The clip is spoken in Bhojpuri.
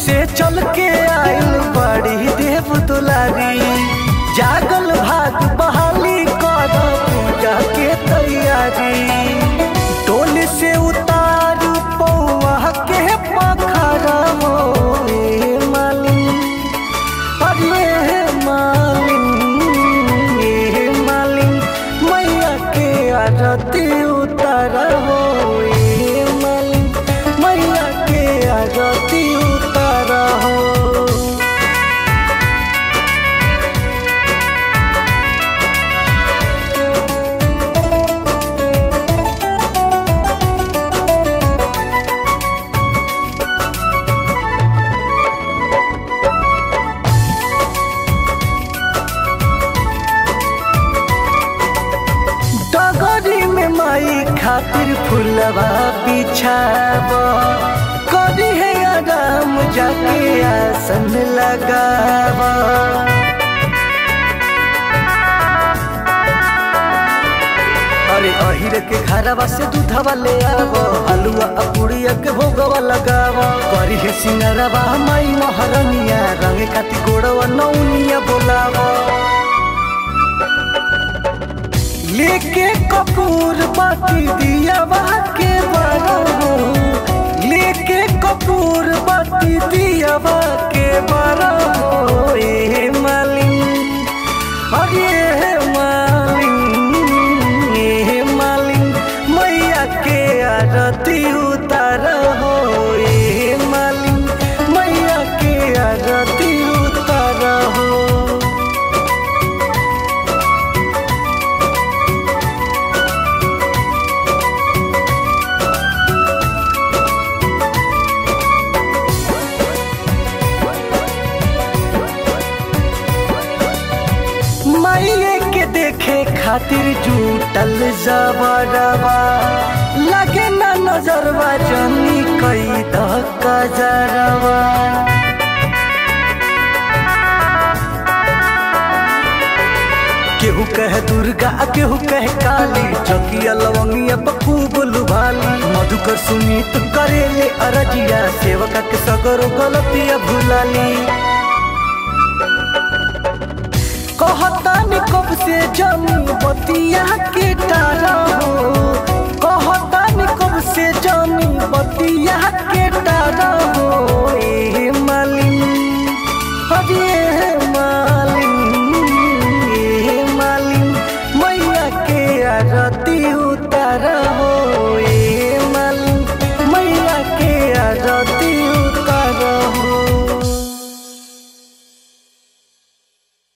से चल के आइल बड़ी देव दुलारी जागल भाग बहाली कर पूजा के तैयारी टोल से उतार पौआ के पखरा हो ए मालिन अरे मालिन ए मालिन मैया के आरती उतार हो ए मालिन मैया के आरती उतार हो डगरी में माई खातिर फुलवा बिछाब करी है आराम जाके आसन लगाब अरे अहिर के घरवा से दूधवा ले आब हलुआ आ पुड़िया के भोगवा लगाब करी है सिंगरवा माई महरनिया रंग खाती गोड़वा नौनिया बोलाब लेके कपूर बाती दिया के बारो लेके कपूर बाती दिया के बारो ए मालिन अरे मालिन ए मालिन मैया के आरती उतार हो ए मालिन मैया के आरती उतार हो माइये के देखे खातिर जुटल जबरवा लगे ना नजरवा जनी कई धक्का जरवा केहू कहे दुर्गा आ केहू कहे काली चकिया लवंगिया पर खूब लुभाली मधुकर सुनीत करेले अरजिया सेवका के सगरो गलतिया भुलाली कहतानी कब से जमी बतिया के तारा हो